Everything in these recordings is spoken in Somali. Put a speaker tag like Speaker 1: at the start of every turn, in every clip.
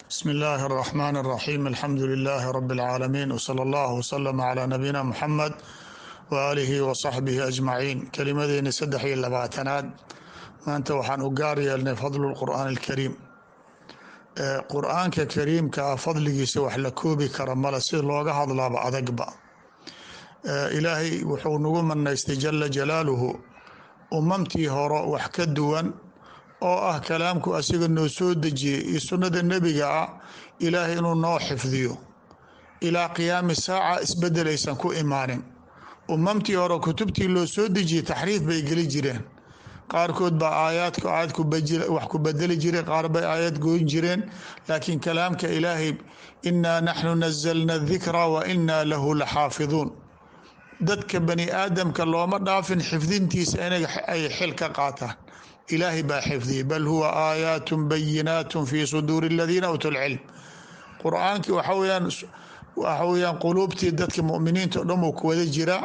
Speaker 1: بسم الله الرحمن الرحيم الحمد لله رب العالمين وصلى الله وسلم على نبينا محمد وآله وصحبه أجمعين kelimadeeni saddex iyo labaatanaad maanta waxaan u gaar yeelnay fadlu الqur'aan الكariim qur-aanka kariimka ah fadligiisa wax la koobi kara male si looga hadlaaba adagba ilaahay wuxuu nagu manaystay jala jalaaluhu umamtii hore wax ka duwan oo ah kalaamku asiga noo soo dejiyey iyo sunnada nebiga ah ilaahay inuu noo xifdiyo ilaa qiyaami saaca isbedel aysan ku imaanin umamtii hore kutubtii loo soo dejiyey taxriif bay geli jireen qaarkood baa aayaadku aayad wax ku bedeli jireen qaar bay aayad goyn jireen laakiin kalaamka ilaahay inaa naxnu nazalna dikra wa inaa lahu laxaafiduun dadka bani aadamka looma dhaafin xifdintiisa inay ay xil ka qaataan ilaahay baa xifdiyey bal huwa aayaat bayinaat fi suduuri aladiina uutuu lcilm qur-aankii waxa weyaan waxa weyaan quluubtii dadka muminiinta o dhan wuu ku wada jiraa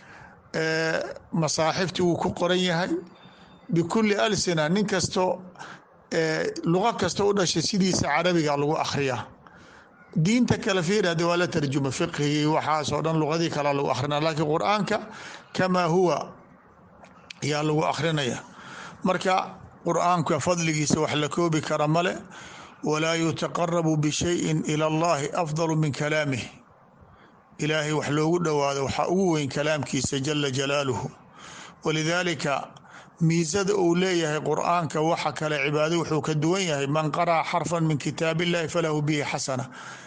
Speaker 1: masaaxiftii wuu ku qoran yahay bikuli alsina nin kasto luqa kasta u dhashay sidiisa carabiga lagu akhriyaa diinta kale fiir hade waa la tarjuma fiqhigii waxaasoo dhan luqadii kale lagu akhrina laakiin qur-aanka kamaa huwa ayaa lagu akhrinaya marka qur-aanka fadligiisa wax la koobi kara male walaa yutaqarabu bishayin ila allahi afdalu min kalaamih ilaahay wax loogu dhowaado waxaa ugu weyn kalaamkiisa jala jalaaluhu walidaalika miisada uu leeyahay qur-aanka waxa kale cibaado wuxuu ka duwan yahay man qara'a xarfan min kitaab illahi falahu bihi xasana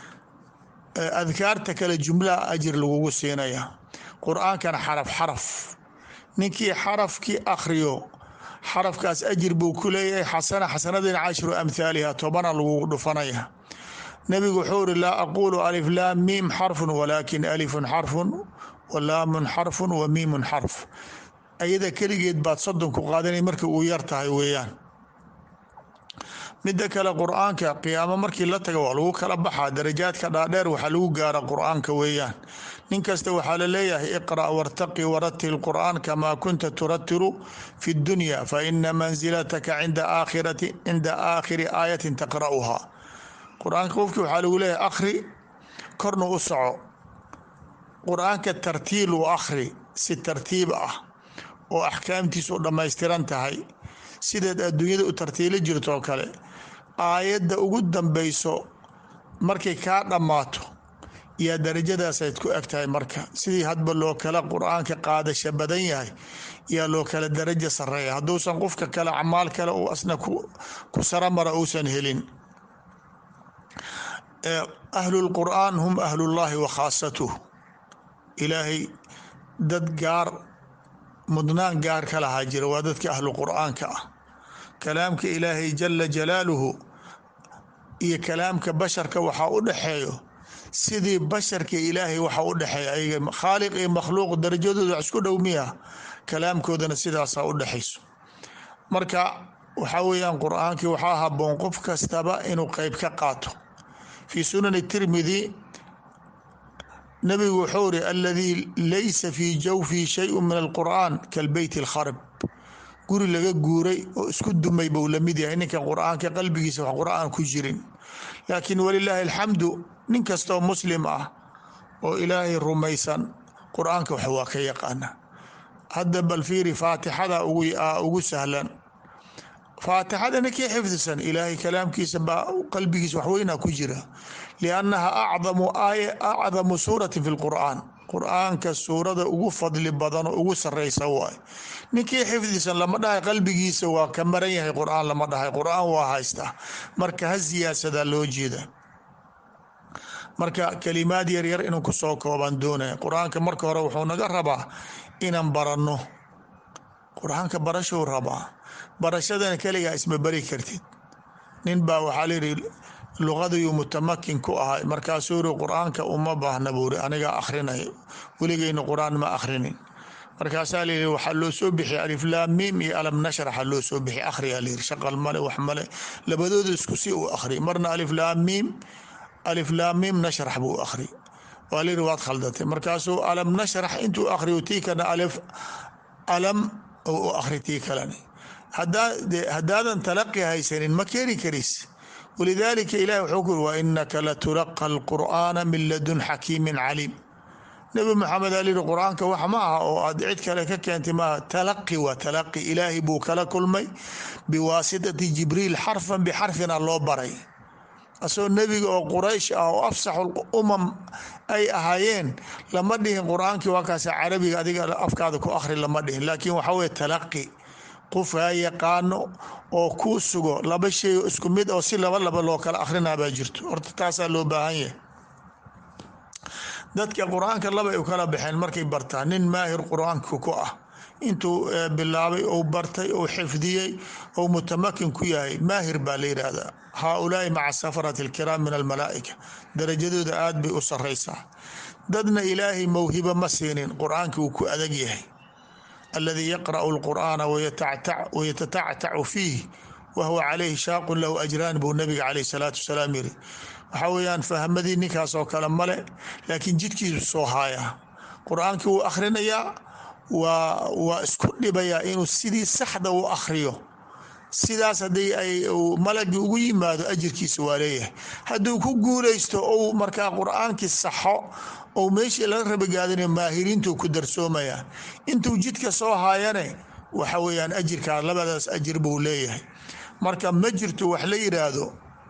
Speaker 1: adkaarta kale jumlaha ajir lagugu siinaya qur-aankana xaraf xaraf ninkii xarafkii akhriyo xarafkaas ajir buu ku leeyahay xasana xasanadina cashru amhaaliha tobana lagugu dhufanaya nebigu wuxuu uri laa aqulu alif laam miim xarfun walaakin alifun xarfun walaamun xarfun wa miimun xarf ayada keligeed baad soddon ku qaadanay markii uu yar tahay weeyaan midda kale qur-aanka qiyaamo markii la taga waa lagu kala baxaa darajaadka dhaadheer waxaa lagu gaara qur-aanka weeyaan nin kasta waxaa la leeyahay iqra' wartaqi waratil qur'aan kamaa kunta turatilu fi dunya fa ina mansilataka cinda aakhirati cinda aakhiri aayatin taqra'uhaa qur-aanka qofkii waxaa lagu leeyahay akhri korna u soco qur-aanka tartiil u akhri si tartiib ah oo axkaamtiisu dhammaystiran tahay sideed adduunyada u tartiilo jirtoo kale aayadda ugu dambayso markay kaa dhammaato yaa darajadaasayd ku eg tahay marka sidii hadba loo kala qur-aanka qaadasha badan yahay yaa loo kala darajo sareeya hadduusan qofka kale acmaal kale uu asna ku saramara uusan helin ahlulqur'aan hum ahlullaahi wa khaasatuh ilaahay dad gaar mudnaan gaar ka lahaa jira waa dadka ahlu qur'aanka ah kalaamka ilaahay jala jalaaluhu iyo kalaamka basharka waxaa u dhexeeyo sidii basharka ilaahay waxa u dhexeeya ayaga khaaliq iyo makhluuq darajadooda wax isku dhow miya kalaamkoodana sidaasaa u dhexayso marka waxaa weeyaan qur-aankii waxaa haboon qof kastaba inuu qeyb ka qaato fii sunani tirmidi nabigu wuxuu iri aladii laysa fii jawfii shayu min alqur'aan kalbeyt alkharb guri laga guuray oo isku dumay buu lamid yahay ninka qur-aanka qalbigiisa wax qur-aan ku jirin laakiin walilaahi alxamdu nin kastoo muslim ah oo ilaahay rumaysan qur-aanka wax waa ka yaqaana hadda bal fiiri faatixada ugu sahlan faatixada ninkii xifdisan ilaahay kalaamkiisa baa qalbigiisa waxweynaa ku jira liannaha acdamu aaya acdamu suurati fi lqur'aan qur-aanka suurada ugu fadli badan oo ugu sareysa waay ninkii xifdisan lama dhahay qalbigiisa waa ka maran yahay qur-aan lama dhahay qur-aan waa haystaa marka ha siyaasadaa loo jeeda marka kalimaad yaryar inuu kusoo kooban doonaya qur-aanka marka hore wuxuu naga rabaa inaan baranno qur-aanka barashuu rabaa barashadana keligaa isma bari kartid nin baa waxaa layihi luqadayuu mutamakin ku ahay markaasuu iri qur-aanka uma baahna buuri anigaa akhrinayo weligeyna qur-aan ma akhrinin markaasaa layihi waxaa loo soo bixi aliflaam miim iyo alam nashraxa loo soo bixi akhriyaa layiri shaqal male wax male labadooda isku si uu akhri marna aliflaam miim aliflaam miim nashrax buu akhri waa layiri waad khaldatay markaasuu alam nashrax intuu akhriyo tii kana alif alam u akhri tii kalene haddaadan talaqi haysanin ma keeni karis walidaalika ilahi wuxuu ku yiri wa inaka latulaqa alqur'aana min ladun xakiimin caliim nebi maxamed aa yihi qur-aanka wax ma aha oo aad cid kale ka keentay maaha talaqi waa talaqi ilaahay buu kala kulmay biwaasitati jibriil xarfan bixarfina loo baray asagoo nebiga oo quraysh ah oo afsaxu umam ay ahaayeen lama dhihin qur-aankii waa kaas carabiga adiga afkaada ku akhri lama dhihin laakiin waxaa weye talaqi qofkaa yaqaano oo kuu sugo laba shay oo isku mid oo si laba laba loo kala akrinaa baa jirto horta taasaa loo baahan yahay dadka qur-aanka labay u kala baxeen markay bartaan nin maahir qur-aanka ku ah intuu bilaabay ou bartay ou xifdiyey ou mutamakin ku yahay maahir baa la yidhaahdaa haaulaai maca safarati alkiraam min almalaa'ika darajadooda aad bay u saraysaa dadna ilaahay mawhibo ma siinin qur-aanka uu ku adag yahay aladii yaqra'u alqur'aana wayatatactacu fiih wahuwa calayhi shaaqun lahu ajraan buu nabiga caleyh salaatu wasalaam yiri waxaa weeyaan fahmadii ninkaas oo kale male laakiin jidkiisu soo haaya qur-aankii wuu akhrinayaa waa waa isku dhibayaa inuu sidii saxda u akhriyo sidaas haddii ay malagii ugu yimaado ajirkiisa waa leeyahay hadduu ku guulaysto ou markaa qur-aankii saxo ou meeshii laga rabagaadina maahiriintuu ku darsoomayaa intuu jidka soo haayane waxa weeyaan ajirkaa labadaas ajir buu leeyahay marka ma jirto wax la yidhaahdo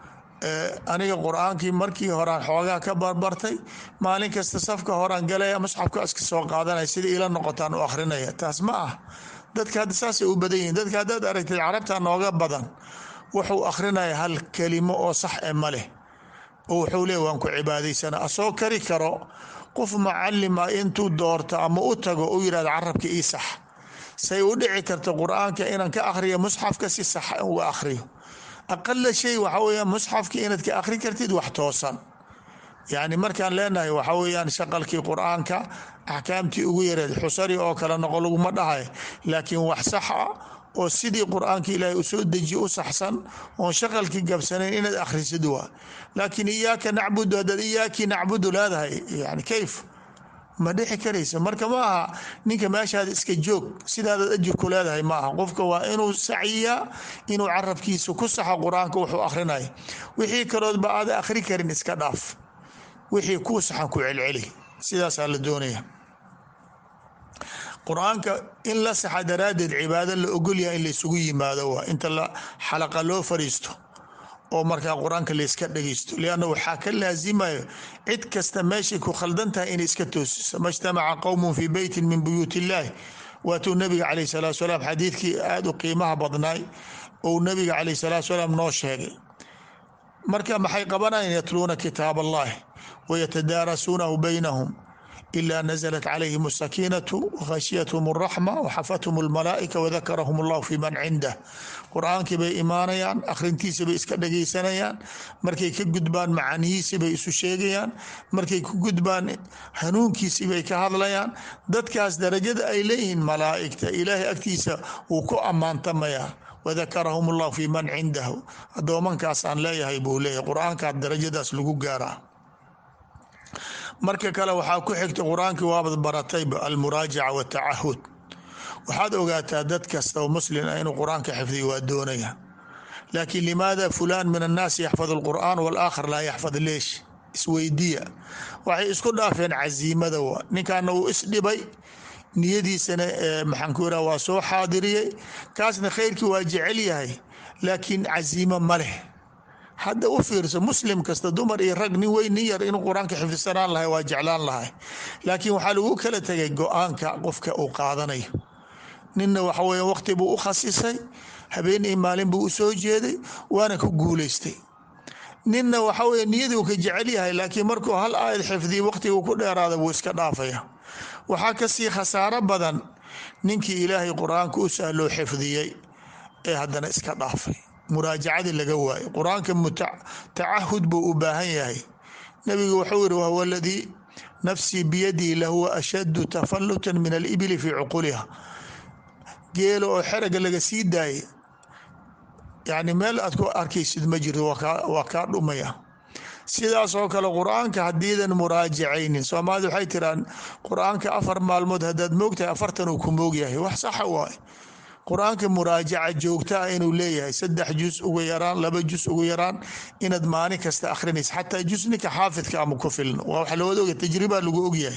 Speaker 1: aniga qur-aankii markii horaan xoogaa ka barbartay maalin kasta safka horaan galaya musxafka iska soo qaadanaya sida ila noqotaan u akhrinaya taas ma ah dadka hadda saasay u badan yihiin dadka haddaad aragtay carabta nooga badan wuxuu akhrinaya hal kelimo oo sax e ma leh oo wuxuu leey waan ku cibaadaysana asoo kari karo qof macalima intuu doorto ama u tago u yidhahdo carabka ii sax say u dhici karta qur-aanka inaan ka akhriyo musxafka si sax uga akhriyo aqala shay waxaa weeyaan musxafka inaad ka akhri kartid wax toosan yacni markaan leenahay waxaa weeyaan shaqalkii qur-aanka axkaamtii ugu yareed xusari oo kale noqo laguma dhahay laakiin wax sax ah oo sidii qur-aanka ilaahay usoo dejiye u saxsan oon shaqalkii gabsanayn inaad akhrisid waa laakiin iyaaka nacbudu haddaad iyaakii nacbudu leedahay yani kayf ma dhixi karaysa marka ma aha ninka meeshaada iska joog sidaadaad ajir ku leedahay ma aha qofka waa inuu saciyaa inuu carabkiisa ku saxo qur-aanka wuxuu akhrinaya wixii kaloodba aada akhri karin iska dhaaf wixii kuu saxan ku celceli sidaasaa la doonaya qur-aanka in la saxa daraaddeed cibaado la ogolyahay in laysugu yimaado waa inta la xalaqa loo fariisto oo markaa qur-aanka layska dhegeysto lianna waxaa ka laasimayo cid kasta meeshay ku khaldan tahay inay iska toosiso ma ijtamaca qowmun fii beytin min buyuut illaahi waatuu nabiga caleyh salaatu salaam xadiidkii aada u qiimaha badnaay ou nabiga caleyh salaatu salaam noo sheegay marka maxay qabanayaan yatluuna kitaab allahi wayatadaarasuunahu baynahum إلا نزلت عليهم السكينة وغشيتهم الرحمة وxفتهم الملائكة وذكرهم الله في من عنده qرآaنkii bay imaanayaan akhrintiisa bay iska dhegeysanayaan markay ka gudbaan macanihiisi bay isu sheegayaan markay ku gudbaan hanuunkiisi bay ka hadlayaan dadkaas darajada ay leeyihiin malaa'igta ilaahay agtiisa wuu ku ammaantamayaa وذكرهم الله في من عنده adoomankaasaan leeyahay buu leeyahay qur-aankaa darajadaas lagu gaaraa marka kale waxaa ku xigta qur-aankii waabad baratayba almuraajaca watacahud waxaad ogaataa dad kasta oo muslim ah inuu qur-aanka xifdiyo waa doonaya laakiin limaada fulaan min annaasi yaxfad alqur'aan waalaakhar laa yaxfad leesh isweydiya waxay isku dhaafeen casiimada wa ninkaana uu isdhibay niyadiisana maxaan ku iraa waa soo xaadiriyey kaasna khayrkii waa jecel yahay laakiin casiimo ma leh hadda u fiirso muslim kasta dumar iyo rag nin weyn nin yar inuu qur-aanka xifdisanaan lahay waa jeclaan lahay laakiin waxaa lagu kala tegay go-aanka qofka uu qaadanayo ninna waxa weya waqti buu u khasisay habeen iyo maalin buu u soo jeeday waana ku guuleystay ninna waxa weye niyaduu ka jecel yahay laakiin markuu hal aayad xifdiya waqtigu ku dheeraada wuu iska dhaafaya waxaa kasii khasaaro badan ninkii ilaahay qur-aanka u sahloo xifdiyey ee haddana iska dhaafay muraajacadii laga waayo qur-aanka tacahud buu u baahan yahay nabigu wuxuu yihi wahwa aladii nafsii biyadihi lahuwa ashaddu tafalutan min alibili fii cuquliha geelo oo xeraga laga sii daayay yani meel aad ku arkaysid ma jirto waa kaa dhumaya sidaas oo kale qur-aanka haddiidan muraajacaynin soomaalida waxay tiraan qur-aanka afar maalmood haddaad moogtahay afartan uu ku moog yahay wax saxa waay qur-aanka muraajaca joogtaa inuu leeyahay saddex jus ugu yaraan laba jus ugu yaraan inaad maalin kasta akhrinaysa xataa jus ninka xaafidka ama ku filno waa wax lawada oga tajriba lagu ogyahay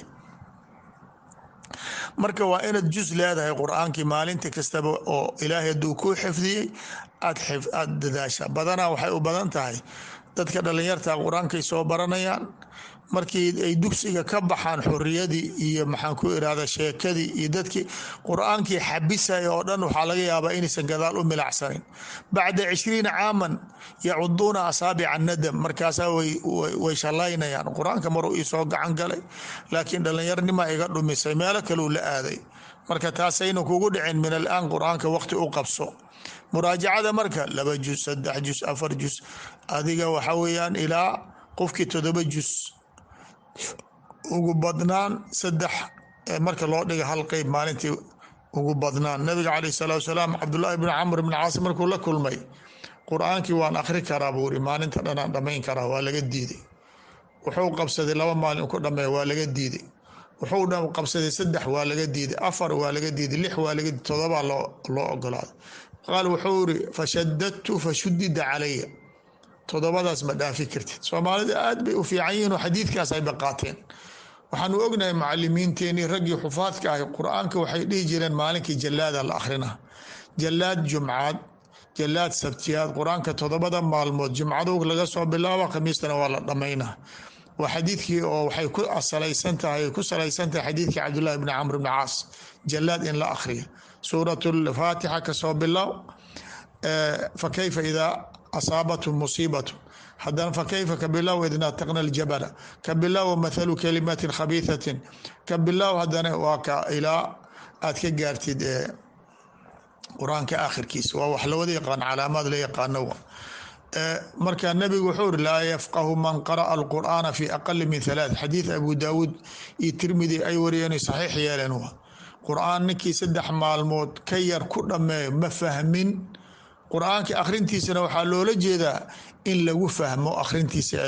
Speaker 1: marka waa inaad jus leedahay qur-aankii maalinta kastaba oo ilaahay hadduu kuu xifdiyey aad aada dadaasha badanaa waxay u badan tahay dadka dhallinyarta qur-aankay soo baranayaan markii ay dugsiga ka baxaan xoriyadii iyo maxaan ku irahda sheekadii iyo dadkii qur-aankii xabisaya oo dhan waxaa laga yaabaa inaysan gadaal u milacsanin bacda cishriina caaman yacuduuna asaabica nadam markaasaa way shallaynayaan qur-aanka maruu iisoo gacan galay laakiin dhallinyarnima iga dhumisay meelo kaleu la aaday marka taasayna kugu dhicin min alaan qur-aanka waqti u qabso muraajacada marka laba jus saddex jus afar jus adiga waxa weeyaan ilaa qofkii todoba jus ugu badnaan saddex marka loo dhiga hal qeyb maalintii ugu badnaan nabiga caleyh salaatu salaam cabdullaahi bn camr bn caas markuu la kulmay qur-aankii waan akhri karaa buu iri maalinta dhanaan dhammayn karaa waa laga diiday wuxuu qabsaday laba maalin ku dhameeya waa laga diiday wuxuu qabsaday saddex waa laga diiday afar waa laga diiday lix waa laga todobaa loo ogolaaday qaal wuxuu iri fashadadtu fashudida calaya todobadaas ma dhaafi kartid soomaalida aad bay u fiican yihiin oo xadiidkaas ay baqaateen waxaanu ognahay macalimiinteenii raggii xufaadka ahi qur-aanka waxay dhihi jireen maalinkii jallaada la akhrina jallaad jumcaad jallaad sabtiyaad qur-aanka todobada maalmood jumcadow laga soo bilaabo khamiistana waa la dhammaynaa waa xadiidkii oo waxay ku salaysan tahay ku salaysan tahay xadiidkii cabdullaahi bni camr bni caas jallaad in la akhriyo suurat lfaatixa kasoo bilow fa kayfa idaa asaabathm musiibat hadana fakayfa ka bilow id nataqna ljabala ka bilow mathalu kalimatin khabiihatin ka bilow hadana waa ka ilaa aad ka gaartid qur-aanka aakhirkiisa waa wax lawada yaqaan calaamaad la yaqaano marka nabigu wuxuu iri laa yafqahu man qara'a alqur'aana fi aqali min halaath xadiid abu daawuud iyo tirmidi ay wariyeen saxiix yeeleen wa qur-aan ninkii saddex maalmood ka yar ku dhameeyo ma fahmin qur-aanka akhrintiisana waxaa loola jeedaa in lagu fahmo akhrintiisa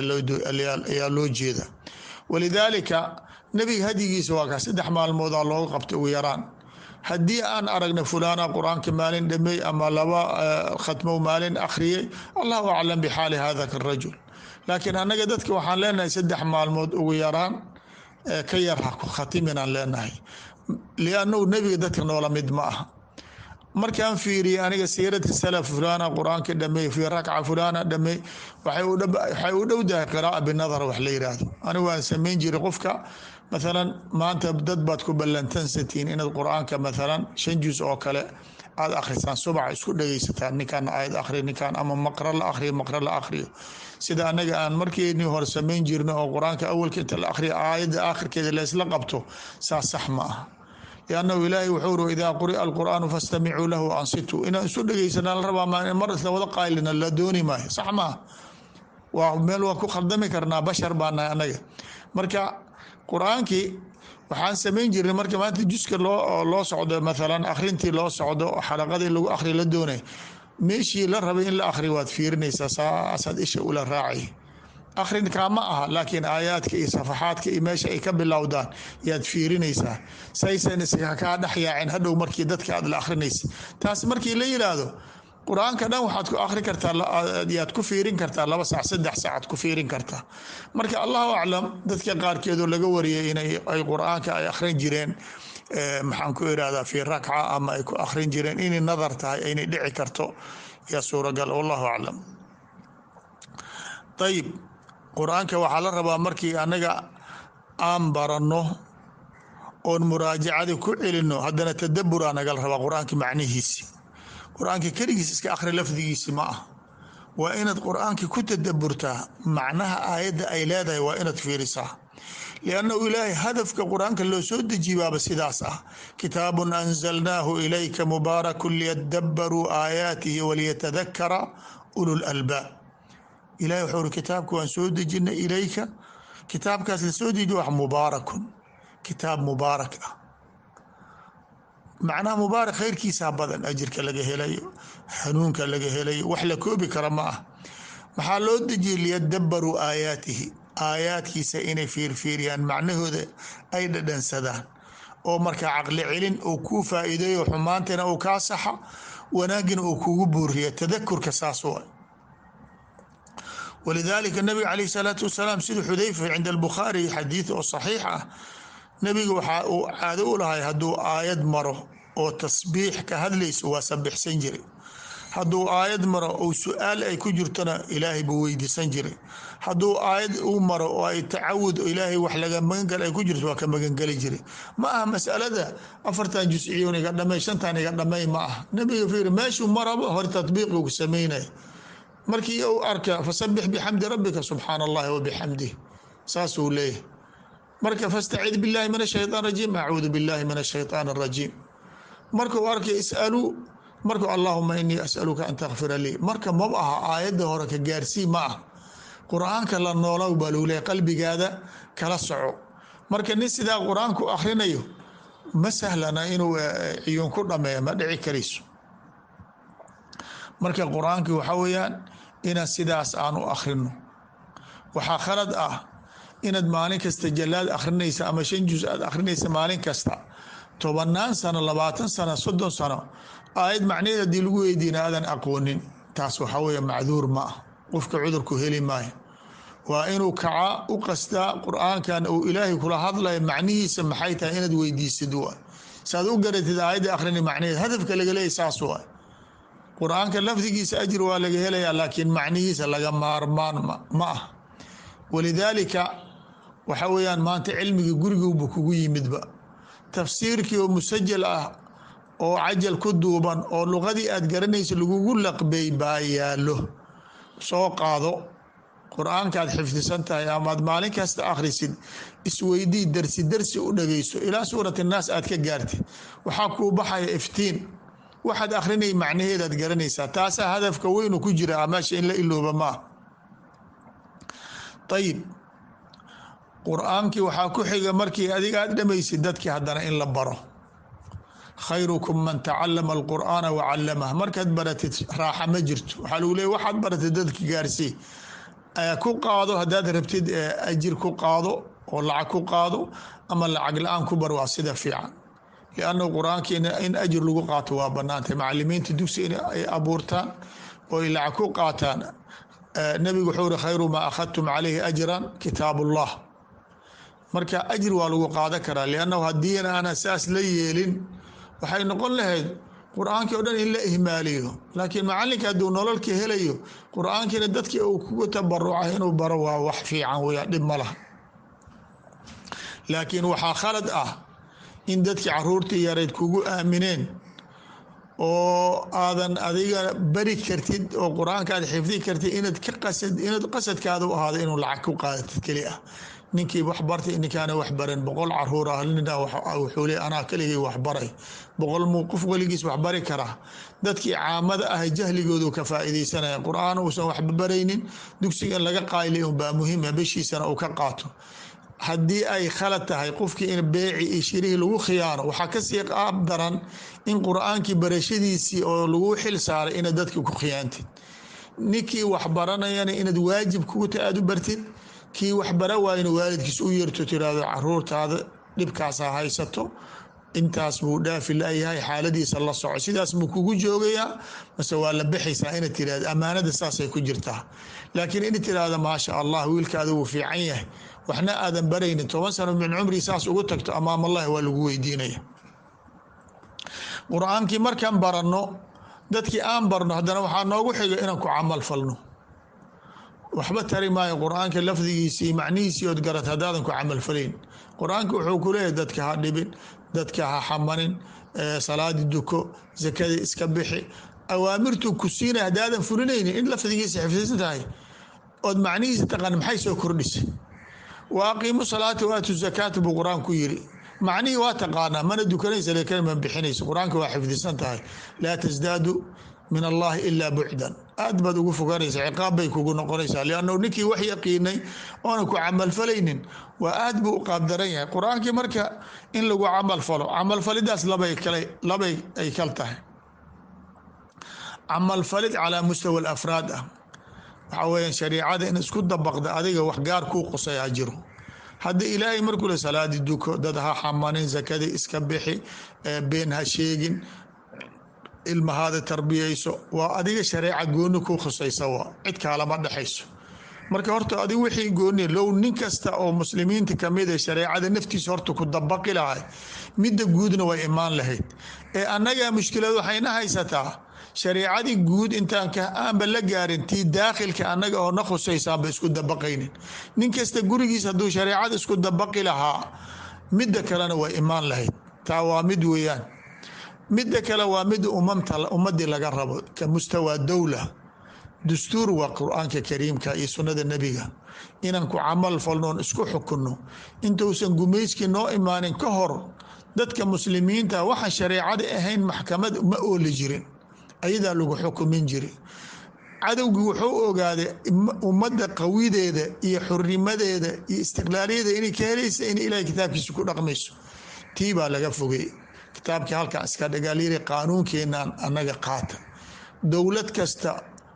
Speaker 1: ayaa loo jeeda walidaalika nebiga hadyigiisa waa kaa saddex maalmoodaa looga qabtay ugu yaraan haddii aan aragna fulaana qur-aanka maalin dhameey ama laba khatmow maalin akhriyey allahu aclam bixaali hada karajul laakiin annaga dadka waxaan leenahay saddex maalmood ugu yaraan ka yar ha khatiminaan leenahay liannahu nebiga dadka noola mid ma aha markaan fiiriyey aniga siirata salaf fulana qur-aanka dhameey fi rakca fulana dhameey waxay u dhowdahay qiraaa binadar wax la yiraahdo anigu waan samayn jiray qofka mathalan maanta dad baad ku ballantansatiin inaad qur-aanka mathalan shan juz oo kale aad akhrisaan subax isku dhegeysataan ninkaan aayad akhri ninkaan ama maqra la akhriyo maqra la akhriyo sida anaga aan markeeni hore samayn jirno oo qur-aanka awalka inta la akhriyo aayadda aakhirkeeda laysla qabto saa sax ma aha liannahu ilaahay wuxuu uri idaa quri'a alqur'aanu fastamicuu lahu ansituu inaan isu dhegeysanaa la rabaa mar isla wada qaylina la dooni maayo sax maaha waa meel waan ku khaldami karnaa bashar baanahay anaga marka qur-aankii waxaan samayn jirnay marka maanta juska loo loo socdo mathalan akhrintii loo socdo xalaqadii lagu akhri la doonay meeshii la rabay in la akhri waad fiirinaysaa saasaad isha ula raacay akhrinkaa ma aha laakiin aayaadka iyo safaxaadka iyo meesha ay ka bilowdaan yaad fiirinaysaa saysan iska kaa dhex yaacin hadhow markii dadka aad la akhrinaysa taas markii la yiraahdo qur-aanka dhan waxaad ku akhri kartaa yaad ku fiirin kartaa laba sac saddex saacaad ku fiirin kartaa marka allahu aclam dadka qaarkeedoo laga wariyay inay ay qur-aanka ay akhrin jireen maxaan ku irahdaa fi rakca ama ay ku akhrin jireen inay nadar tahay aynay dhici karto yaa suuragal wallahu aclam ayib qur-aanka waxaa la rabaa markii anaga aan baranno oon muraajacadii ku celino haddana tadaburaa nagala rabaa qur-aanka macnihiisi qur-aanka keligiis iska akhri lafdigiisi ma ah waa inaad qur-aanka ku tadaburtaa macnaha aayadda ay leedahay waa inaad fiirisaa liannahu ilaahay hadafka qur-aanka loo soo dejibaaba sidaas ah kitaabun anzalnaahu ilayka mubaarakun liyadabaruu aayaatihi waliyatadakara ulul albaab ilahi wuxuu uri kitaabka waan soo dejinay ilayka kitaabkaas la soo dejiyo wax mubaarakun kitaab mubaarak ah macnaha mubaarak khayrkiisaa badan ajirka laga helayo hanuunka laga helayo wax la koobi kara ma ah maxaa loo dejiyey liyadabaruu aayaatihi aayaadkiisa inay fiirfiiriyaan macnahooda ay dhadhansadaan oo markaa caqli celin uu kuu faa-iideeyo xumaantina uu kaa saxa wanaagina uu kugu buuriya tadakurka saas wa walidaalika nabiga caleyh salaatu wasalaam sida xudayfa cinda albukhaari xadiid oo saxiix ah nebiga waxaa uu caado u lahay hadduu aayad maro oo tasbiix ka hadlayso waa sabixsan jiray hadduu aayad maro ou su-aal ay ku jirtona ilaahay buu weydiisan jiray hadduu aayad uu maro oo ay tacawud ilaahay wax laga magangal ay ku jirto waa ka magangeli jiray ma aha masalada afartan jusciyon iga dhamay shantan iga dhamay ma ah nabiga fiiri meeshuu maraba hore tatbiiqigu sameynaya markii uu arka fasabix bixamdi rabbika subxaana allahi wabixamdih saasuu leeyahay marka fastacid billahi min ashaytaan rajiim acuudu billahi min ashaytaan arajiim markuu arkay is'aluu markuu allaahuma inii asaluka an takfira lii marka mab aha aayadda hore ka gaarsii ma ah qur-aanka la noolow baa lagu leeyahy qalbigaada kala soco marka nin sidaa qur-aanku akhrinayo ma sahlana inuu ciyuun ku dhameeyo ma dhici karayso marka qur-aankii waxaa weeyaan inaan sidaas aan u akhrino waxaa khalad ah inaad maalin kasta jalaad akhrinaysa ama shan jus aad akhrinaysa maalin kasta tobanaan sano labaatan sano soddon sano aayad macnaheed haddii lagu weydiina aadan aqoonin taas waxaa weeye macduur ma ah qofka cudurku heli maayo waa inuu kacaa u qastaa qur-aankan uu ilaahay kula hadlayo macnihiisa maxay tahay inaad weydiisid wa saad u garatid aayadda akhrini macnaheed hadafka laga leeyay saas waa qur-aanka lafdigiisa ajir waa laga helayaa laakiin macnihiisa laga maarmaan ma ah walidaalika waxa weeyaan maanta cilmigii guriguuba kugu yimidba tafsiirkii oo musajal ah oo cajal ku duuban oo luqadii aad garanaysa lagugu laqbey baa yaallo soo qaado qur-aankaad xifdisan tahay amaad maalin kasta akhrisid isweydii darsi darsi u dhageyso ilaa suurat naas aad ka gaartid waxaa kuu baxaya iftiin waxaad akhrinay macnaheedaad garanaysaa taasaa hadafka weynu ku jira meesha in la ilooba maa ayib qur-aankii waxaa ku xiga markii adiga aad dhamaysid dadkii haddana in la baro khayrukum man tacalama alqur'aana wacallamah markaad baratid raaxa ma jirto waxaa lagu leeya waxaad baratid dadki gaarsii ku qaado haddaad rabtid ajir ku qaado oo lacag ku qaado ama lacag la-aan ku bar waa sida fiican lianna qur-aankiina in ajir lagu qaato waa banaantay macalimiinta dugsi in ay abuurtaan oo ay lacag ku qaataan nabigu wuxuu uri khayru maa akhadtum calayhi ajran kitaab ullah marka ajir waa lagu qaadan karaa liannahu haddii aana saas la yeelin waxay noqon lahayd qur-aankii o dhan in la ihmaaliyo laakiin macalinka hadduu nololka helayo qur-aankiina dadkii uu kugu tabarucay inuu baro waa wax fiican weya dhib ma laha laakiin waxaa khalad ah in dadkii caruurtii yareyd kugu aamineen oo aadan adiga bari kartid oo qur-aanka aad xifdi kartid inaad ka qasad inaad qasadkaada u ahaado inuu lacag ku qaadatid keli ah ninkii wax bartay ninkaana wax baran boqol caruur ah nina wuxuu le anaa keligay wax baray boqol muu qof weligiis wax bari karaa dadkii caamada ah jahligoodu ka faa'iidaysanaya qur-aan uusan waxba baraynin dugsiga in laga qaylay unbaa muhiima beshiisana uu ka qaato haddii ay khalad tahay qofkii in beeci iyo shirihii lagu khiyaano waxaa kasii qaab daran in qur-aankii barashadiisii oo lagu xil saaray inaad dadki ku khiyaantid ninkii wax baranayana inaad waajib kugu ta aad u bartid kii wax bara waayna waalidkiis u yeerto tiraahdo caruurtaada dhibkaasa haysato intaas buu dhaafi layahay xaaladiisa la soco sidaas muu kugu joogayaa mase waa la baxaysaa inaad tirahdo ammaanada saasay ku jirtaa laakiin in tiraahdo maasha allah wiilkaada wuu fiican yahay waxna aadan baraynin toban sano min cumri saas ugu tagto amaam allahi waa lagu weydiinaya qur-aankii markaan baranno dadkii aan barno haddana waxaa noogu xiga inaan ku camal falno waxba tari maayo qur-aanka lafdigiisii macnihiisii ood garat haddaadan ku camalfalayn qur-aanka wuxuu ku leeyahay dadka ha dhibin dadka ha xamanin salaadi duko zakada iska bixi awaamirtuu ku siinay haddaadan fulinaynin in lafdigiisa xifdisan tahay ood macnihiisa taqaan maxay soo kordhisay wa aqiimu salaata waatu zakaata buu qur-aan ku yiri macnihii waa taqaanaa mana dukanaysa lekan ma bixinaysa qur-aanka waa xifdisan tahay laa tasdaadu min allahi ilaa bucdan aad baad ugu fogaanaysa ciqaab bay kugu noqonaysaa liannu ninkii wax yaqiinay oona ku camalfalaynin waa aad buu u qaabdaran yahay qur-aankii marka in lagu camalfalo camalfalidaas labay kale labay ay kal tahay camalfalid calaa mustawa alafraad ah waxaa weeyaan shariicada in isku dabaqda adiga wax gaar kuu qosaya jiro hadda ilaahay markuu le salaadi duko dad ha xamanin zakadii iska bixi been ha sheegin ilmahaada tarbiyeyso waa adiga shareeca gooni ku khusaysa waa cid kaalama dhexayso marka horta adig wixii gooni low nin kasta oo muslimiinta kamid a shareecada naftiisa horta ku dabaqi lahay midda guudna way imaan lahayd ee annagaa mushkilad waxayna haysataa shareecadii guud intaan aanba la gaarin tii daakhilka annaga oo na khusaysaanba isku dabaqaynin nin kasta gurigiis hadduu shareecada isku dabaqi lahaa midda kalena way imaan lahayd taa waa mid weeyaan midda kale waa mid umamta ummadii laga rabo ka mustawaa dowla dastuur waa qur-aanka kariimka iyo sunnada nebiga inaan ku camal falnoon isku xukunno intuusan gumayskii noo imaanin ka hor dadka muslimiinta waxaan shareecada ahayn maxkamad ma ooli jirin ayadaa lagu xukumin jiri cadowgii wuxuu ogaaday ummadda qawideeda iyo xurnimadeeda iyo istiqlaaliyadeeda inay ka helaysa in ilahay kitaabkiisa ku dhaqmayso tii baa laga fogay kitaabkii halkan iska dhagaalyiri qaanuunkeenaan annaga qaata dowlad kasta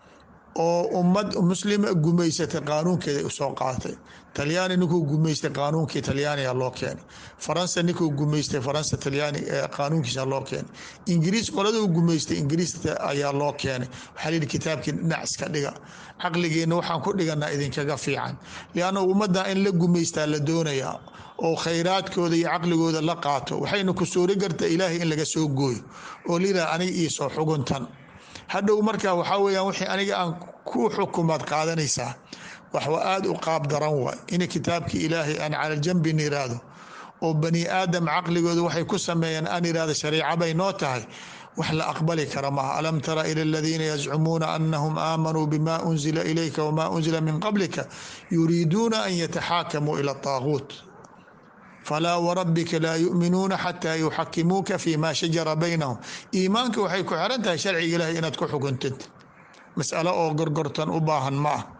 Speaker 1: oo ummad muslima gumaysatay qaanuunkeeda usoo qaatay talyaani ninkuu gumaystay qaanuunkii talyaaniga loo keenay faransa ninkuu gumaystay faransa talyaani qaanuunkiisa loo keenay ingiriis qoladuu gumaystay ingiriis ayaa loo keenay waxaa lihi kitaabkii dhinac iska dhiga caqligeenna waxaan ku dhiganaa idinkaga fiican lianna ummadda in la gumaystaa la doonayaa oo khayraadkooda iyo caqligooda la qaato waxayna ku suuri karta ilaahay in laga soo gooyo oo liraa aniga iisoo xuguntan hadhow marka waxaa weyaan wixii aniga aan ku xukumaad qaadanaysaa waxwa aada u qaab daran waay in kitaabkii ilaahay aan cala jambin iraahdo oo bani aadam caqligooda waxay ku sameeyeen aan irahdo shariica bay noo tahay wax la aqbali kara maaha alam tara ila aladiina yazcumuuna anahum aamanuu bima unzila ilayka wama unzila min qablika yuriiduuna an yataxaakamuu ila taaguut falaa warabbika laa yuminuuna xataa yuxakimuuka fi ma shajara baynahum iimaanka waxay ku xiran tahay sharciga ilahay inaad ku xukuntid masalo oo gorgortan u baahan ma ah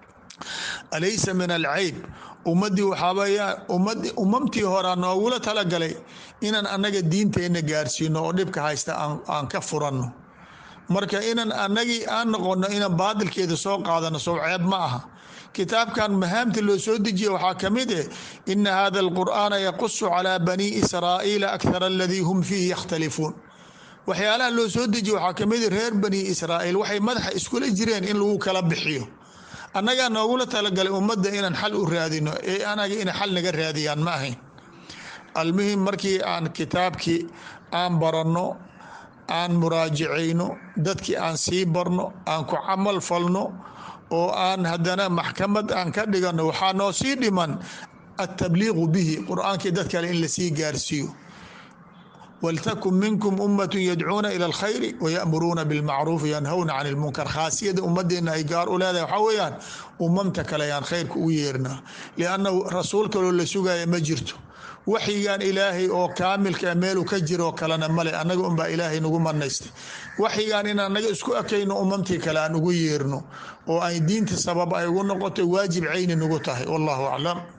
Speaker 1: alaysa min alcayb ummadii waxaaweyaa umamtii horaa noogula talagalay inaan annaga diinteenna gaarsiino oo dhibka haysta aan ka furanno marka inaan annagii aan noqono inaan baadilkeeda soo qaadano sow ceeb ma aha kitaabkan mahaamta loo soo dejiya waxaa ka mid eh ina hada alqur'aana yaqusu calaa bani israa'iila akthar aladii hum fiihi yakhtalifuun waxyaalaha loo soo dejiya waxaa kamid reer bani israa'iil waxay madaxa iskula jireen in lagu kala bixiyo annagaa noogula talagalay ummadda inaan xal u raadino ee anaga ina xal naga raadiyaan ma ahayn almuhim markii aan kitaabkii aan baranno aan muraajacayno dadkii aan sii barno aan ku camal falno oo aan haddana maxkamad aan ka dhigano waxaa noo sii dhiman altabliiqu bihi qur-aankii dad kale in lasii gaarsiiyo waltakun minkum ummatun yadcuuna ila alkhayri wayamuruuna bilmacruufi yanhawna can ilmunkar khaasiyada ummadeena ay gaar u leedahay waxaa weeyaan umamta kale ayaan khayrka ugu yeernaa liannahu rasuul kaloo la sugaya ma jirto waxyigan ilaahay oo kaamilka meelu ka jiroo kalena male annaga unbaa ilaahay nagu manaystay waxyigan in annaga isku ekayno umamtii kale aan ugu yeerno oo ay diinta sabab ay ugu noqotay waajib cayni nagu tahay wallahu aclam